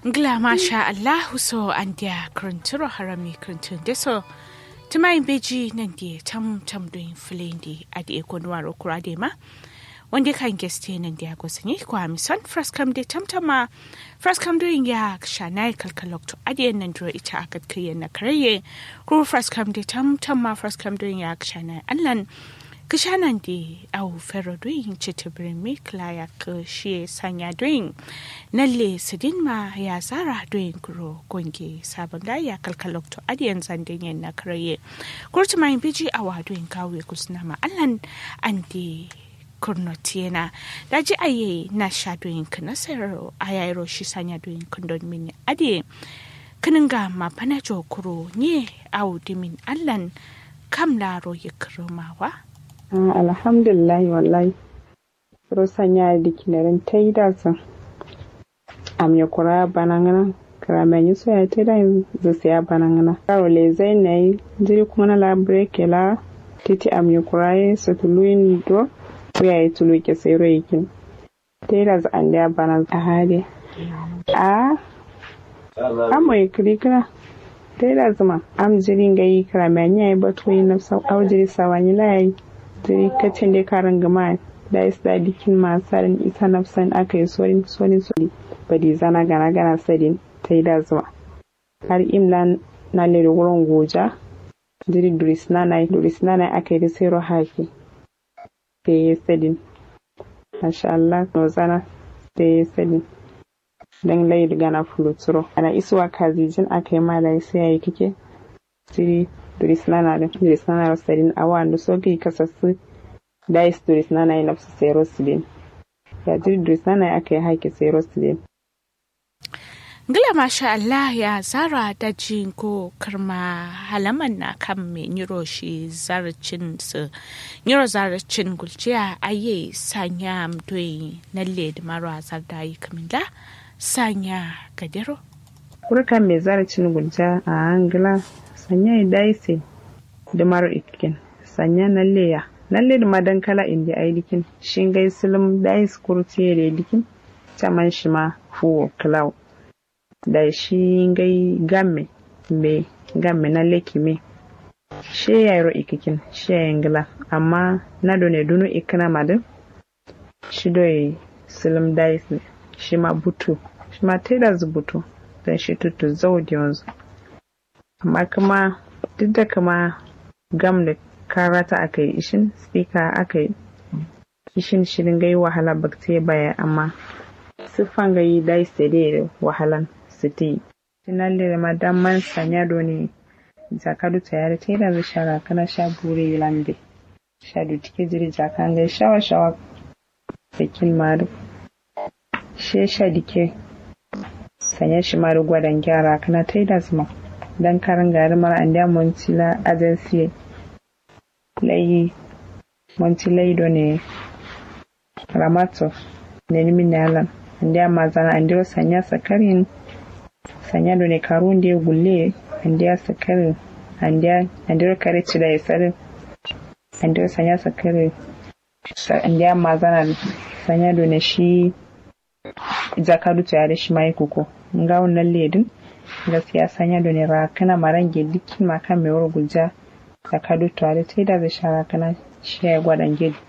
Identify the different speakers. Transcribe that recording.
Speaker 1: Ngla masha Allahu so an dia krunturo harami kruntun deso. Tumai beji nan dia tam tam doing flendi adi ekonwaro kurade ma. Wanda kan geste nan dia gosani ko amison fraskam de tamtama fraskam doing ya shanai kalkalok to adi nan dro ita akat kiyen na karaye ko fraskam de tamtama fraskam doing ya shanai allan kishanan di au fero doing chitibirin mi klaya ka shi sanya doing nalle sidin ma ya zara doing kuro gonge sabon da ya kalkalok to adiyan zandin yan na karaye kurtu mai biji awa doing kawe kusna ma allan andi kurnotiena da ji aye na sha doing kana sayaro ayayro shi sanya doing kundon mini adi kininga ma pana kuro nye au dimin allan kam laro ya kirumawa
Speaker 2: alhamdulillah wallahi rosan ya di kinarin ta yi da su am ya kura banangana kira mai yi soya ta da zu siya banangana karo le zai na yi jiri kuma na labre ke la titi am ya kura yi su tulu yin do ko ya yi tulu ke sai ro yakin ta yi da zu an da bana a hali a amma ya kiri kira ta yi da zuma am jiri ga yi kira mai yi batu yi na sau au jiri sawani la yi tiri kacin da karin gama da is da dikin masarin isa nafsan aka yi sorin sorin sori badi zana gana gana sadin ta yi da zuwa har imla na lere wurin goja jiri duris nana duris nana aka yi da sai haki da ya sadin masha Allah no zana da ya sadin dan layi gana fuluturo ana isuwa kazijin aka yi mala sai ya yi kike jiri turis nana da turis nana rosalin awa da soki kasassu dais turis nana yi nafsu sai rosalin ya jiri turis nana ya aka yi haiki sai rosalin
Speaker 1: Gila masha Allah ya zara da ko karma halaman na kan mai niro shi zarcin su niro zarcin gulciya aye sanya mdoyi nalle da marwa zarda yi kamila sanya gadero.
Speaker 2: Kurkan mai zarcin gulciya a angila sanya ya daise da maro ikin sanya na leya lalle da madan kala inda ai dikin shin gai silum dais kurti da dikin caman shi ma fuwo cloud da shi gai gamme me gamme na leki me she ya ro ikikin she ya ngila amma na do ne dunu ikina madin shi do silum dais ne shi ma butu shi ma teda butu dan shi tutu zaudi yanzu amma kuma duk da kama gam da karata aka yi ishin speaker aka yi ishin shirin gai wahala bakte baya amma siffan gai dai sede da wahalan siti tinan da madan man sanya doni jakadu ta yare ta da zai shara kana sha bure lambe sha da tike jiri jakan gai shawa shawa sakin maru she sha dike sanya shi maru gwadan gyara kana ta da zuma dan karin gari mara an da montila agency layi montilai do ne ramato ne nimi ne alan an da mazana an da sanya sakarin sanya do ne karun da gulle an da sakarin an da an da kare ci da yasarin an da sanya sakarin an da mazana sanya do ne shi jakadu ta yare shi mai kuko nga wannan ledin gaskiya sanya da ne rakana marange dukkin makan mai wuri guja da kadu tuwale ta da zai sha rakana shi ya gwadan